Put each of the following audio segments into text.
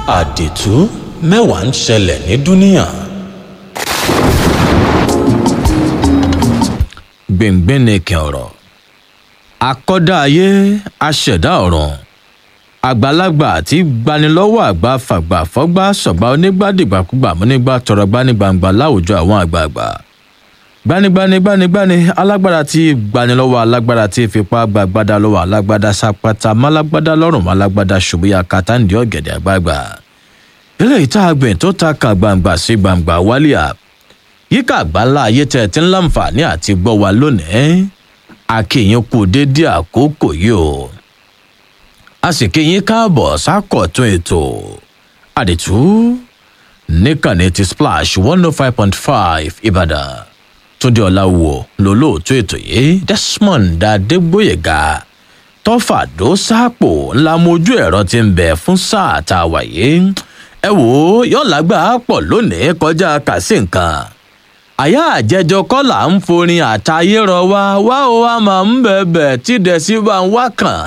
àdìtú mẹ́wàá ń ṣẹlẹ̀ ní dúníà. gbẹ̀ngbẹ̀nẹ̀kẹ̀ ọ̀rọ̀ akọ́dá ayé aṣẹ̀dá ọ̀run àgbàlagbà àti gbanilọ́wọ́ àgbà fàgbà fọ́gbà sọ̀gbà onígbàdìgbàkúgbà múnígbà tọrọ gbanigbangba láwùjọ àwọn àgbààgbà gbanigbanigbanigbani alágbára tí gbanilọ́wọ́ alágbára tí fipá gbàgbádá lọ́wọ́ alágbádá sápátá málágbádá lọ́rùn málágbádá ṣùgbọ́yà kàtàǹdì ọ̀gẹ̀dẹ̀ àgbààgbà eléyìí tá a gbìn tó ta ka gbangba sí gbangba wálíà yíká àgbáńlá ayé tẹ̀ tí ń láǹfààní àti gbọ́ wa lónìí akínyìn kù dédé àkókò yìí o a sì kínyìn káàbọ̀ sákọ̀tún ètò àdìtú níkànnì ti splash one oh five point five ìbàdàn túndé ọ̀làwọ̀ lólóòtú ètò yìí desmond adégbòyèga tọ́fàdó sápò ńlá mojú ẹ̀rọ ti ń bẹ̀ fún sáà tá a wà yìí ẹ wò ó yọ̀ọ́lágbà pọ̀ lónìí kọjá kàsí nǹkan àyà àjẹjọ kọlà ń forin àtayé rọ wá wá ó wá máa ń bẹ̀bẹ̀ tí dẹ̀sí bá ń wá kàn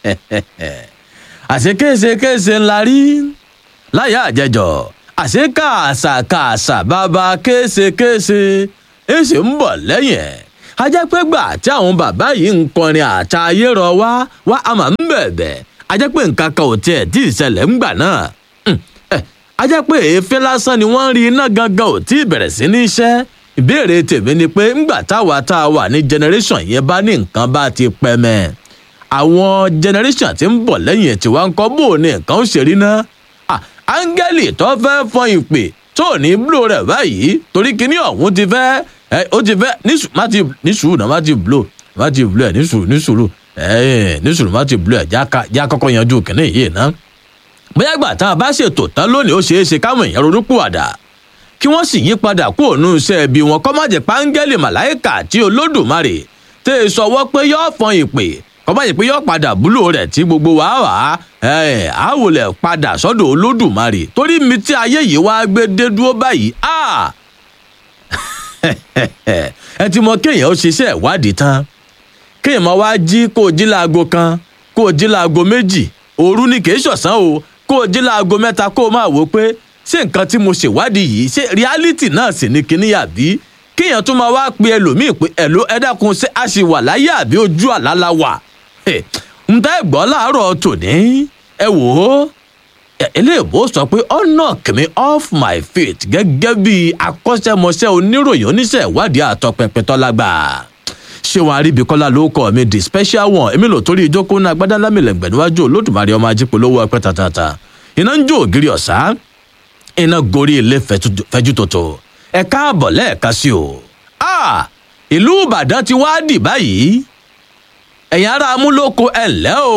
àṣekéṣekéṣe ńlá rí láyà àjẹjọ àṣekáàṣàkáàṣà bàbá kéṣekéṣe èsì ń bọ̀ lẹ́yìn ẹ̀ ajẹ́pẹ́gbà tí àwọn bàbá yìí ń kọrin àtayé rọ wá wá a máa ń bẹ̀bẹ̀ ajẹ́pẹ́ nǹkan kan ò tiẹ̀ tí ìṣẹ̀lẹ̀ ń gbà náà a jẹ́ pé èéfín lásán ni wọ́n ń rí iná gangan ò tí ì bẹ̀rẹ̀ sí ní iṣẹ́ ìbéèrè tèmi ni pé ńgbà táwa tá a wà ní generation yẹn bá ní nǹkan bá ti pẹ́ mẹ́ àwọn generation tí ń bọ̀ lẹ́yìn tí wọ́n ń kọ́ bò ní nǹkan ó ṣe rí ná áńgẹ́lì tó fẹ́ fọn ìpè tó ní blo rẹ̀ báyìí torí kíní ọ̀hún ti fẹ́ ó ti fẹ́ ní sùúrù náà má ti blo má ti blo ẹ̀ ní sùúrù ní sùúrù ní sùúrù má ti blo ẹ̀ já kọ́kọ́ yanjú kíní yìí náà bóyá gbà tá a bá ṣètò tán lónìí ó ṣeé ṣe káwọn èèyàn ronúpìwàdà kí wọ́n sì yí padà kú òun iṣẹ́ ẹbí wọn kọ́ má jẹ́ páńgẹ́lì màláìkà tí olódùmarè tẹ́ ẹ sọwọ́ pé yóò fọn ìpè kọ́ má jẹ́ pé yóò padà búlò rẹ̀ tí gbogbo wa wà á àwòlẹ̀ padà sọ́dọ̀ olódùmarè torí mi tí ayé yìí wá gbé dé dúró báyìí ẹ ti mọ kéèyàn ó ṣiṣẹ́ ìwádìí tán kéèyàn máa wá jí kó o jí láago kan kó o jí láago méjì òru ni kì í ṣọ̀sán o kó o jí láago mẹ́ta kó o máa wò pé ṣé nǹkan tí mo ṣèwádìí yìí ṣé reality náà sì ní kíní àbí kéèyàn tún máa wá pe ẹlòmíì pé ẹ̀ló ẹ dákun ṣé a ṣì wà láyé àbí ojú àlálà wà. ń tá ẹ̀gbọ́n láàárọ̀ tòní ẹ wò ó eléèbó sọ pé ó knock me off my feet gẹ́gẹ́ bí akọ́ṣẹ́mọṣẹ́ oníròyìn oníṣẹ́ ìwádìí àtọpẹpẹ tọ́lágbà ṣé wọn àríbi kọ́lá ló kọ́ mi the special one èmi lò torí ìjókòó náà gbádá lámìlẹ̀gbẹ̀ níwájú olódùmarè ọmọ ajípolówó ọpẹ́ tàtàtà iná ń jó ògiri ọ̀sá iná gorí ilé fẹjú tòtò ẹ káàbọ̀ lẹ́ẹ̀ka sí o ìlú ìbàdàn ti wá dì báyìí ẹ̀yin ará amúlòkọ ẹ̀ ńlẹ́ o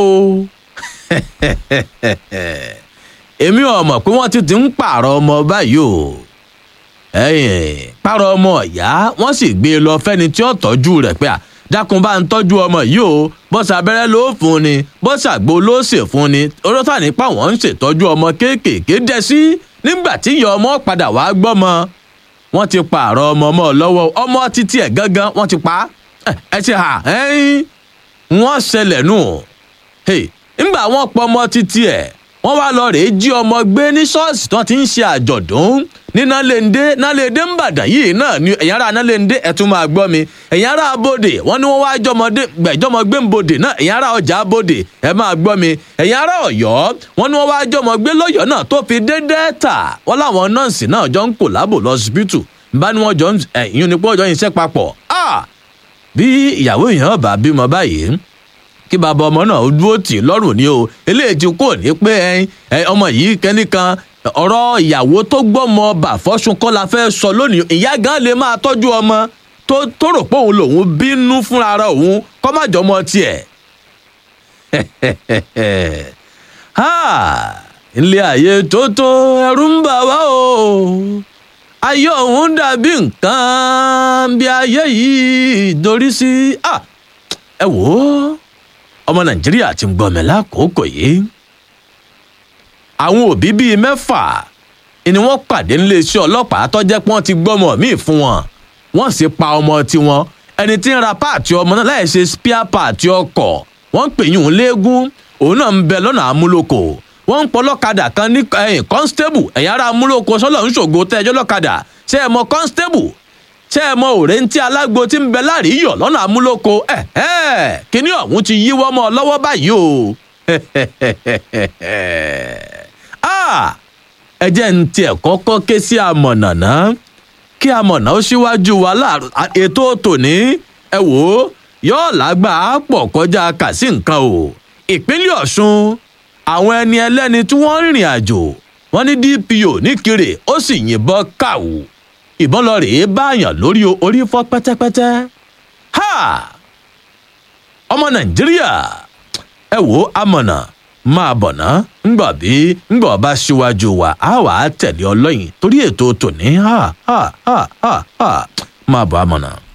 èmi ò mọ̀ pé wọ́n ti ti ń pààrọ̀ ọmọ báyìí o pààrọ̀ ọmọ ọ̀yá wọ́n sì gbé e lọ fẹ́ni tí ó tọ́jú rẹ̀ pé à dákun bá ń tọ́jú ọmọ yìí o bọ́sà abẹ́rẹ́ ló fún ni bọ́sà àgbo ló ṣe fún ni orótà nípa wọn ń ṣètọ́jú ọmọ kéékèèké dẹ sí nígbà tí ìyá ọmọ padà wá gbọ́mọ wọ́n ti pààrọ̀ ọmọ ọmọ lọ́wọ́ ọmọ títí ẹ̀ gángan wọ́n ti pa ẹ ti hà ẹ́yìn wọ́n ṣẹlẹ̀ nù nígbà wọ́n pọ̀ ọmọ títí ẹ̀ wọ́n wá lọ rèé jí ọmọ gbé ní ṣọ́ọ̀ṣì tí wọ́n ti ń ṣe àjọ̀dún ní nálẹ́ndé nálẹ́ndé ń bàdàn yìí náà ni ẹ̀yìn ará nálẹ́ndé ẹ̀tún máa gbọ́ mi ẹ̀yìn ará abodè wọ́n ní wọ́n wá jọmọdé gbẹ̀jọmọ gbé ń bodè náà ẹ̀yìn ará ọjà abodè ẹ̀ máa gbọ́ mi ẹ̀yìn ará ọ̀yọ́ wọ́n ní wọ́n wá jọmọ gbé lọ́yọ̀ọ́ náà tó fi dé dẹ́ẹ̀tà wọ́n láwọn nọ́ọ̀sì náà jọ ń kò lábò lọ́sibítù bá ní wọ́n jọ ẹ̀yìn ní pọ́jọ́ yìí iṣẹ́ papọ̀ bí ìyàwó èèyàn bá bímọ báyìí kí bàbá ọmọ náà dúró tì lọ́rùn ni o eléyìí ti kò ní pé ọmọ yìí kẹ́nìkan ọ̀rọ̀ ìyàwó tó gbọ́mọ bà fọ́sùn kọ́ la fẹ́ sọ lónìí ìyá gan lè máa tọ́jú ọmọ tó tó rò pé òun lòun bínú fúnra ara òun kọ́ má jọmọ tiẹ̀. ilé ayé tó tó ẹrú ń bà wá o ayé òun dàbí nǹkan bí ayé yìí dorí sí ẹ wò ó ọmọ nàìjíríà ti ń gbọmọ lákòókò yìí àwọn òbí bíi mẹ́fà ni wọ́n pàdé níléeṣẹ́ ọlọ́pàá tó jẹ́ pé wọ́n ti gbọ́mọ míì fún wọn wọ́n sì pa ọmọ tiwọn ẹni tí ń ra páàtì ọmọ náà láì ṣe spíà páàtì ọkọ̀ wọ́n ń pè yín òun léegun òun náà ń bẹ lọ́nà amúlòkò wọ́n ń pọlọ́kadà kan ní ẹ̀yìn constable ẹ̀yìn ara amúlòkọ sọ́lọ̀ ń ṣògo tẹ́jọ́ lọ́kadà ṣé ẹ mọ constable ṣé ẹ mọ òrèǹtí alágbo tí ń bẹ láàríyọ̀ lọ́nà amúlòkọ ẹ̀ ẹ̀ kíní ọ̀hún ti yíwọ́ mọ́ ọ lọ́wọ́ báyìí o ẹ jẹ́ ń tiẹ̀ kọ́kọ́ ké sí amọ̀nà náà kí amọ̀nà ó síwájú wa láàrú ètò tòní ẹ wò ó yóò lágbà á pọ̀ kọjá kà sí nǹkan o ìpínlẹ̀ ọ̀ṣun àwọn ẹni ẹlẹ́ni tí wọ́n rìnrìn àjò wọ́n ní dpo níkirè ó sì yìnbọn káwù ìbọn lọ rèé báyàn lórí orí fọ́ pẹ́tẹ́pẹ́tẹ́ ha ọmọ nàìjíríà ẹ wò ó amọ̀nà máa bọ̀ ná ńgbà bí ńgbà ọba síwájú wa á wà á tẹ̀lé ọlọ́yin torí ètò tòní ha ha ha ha ha máa bọ̀ amọ̀nà.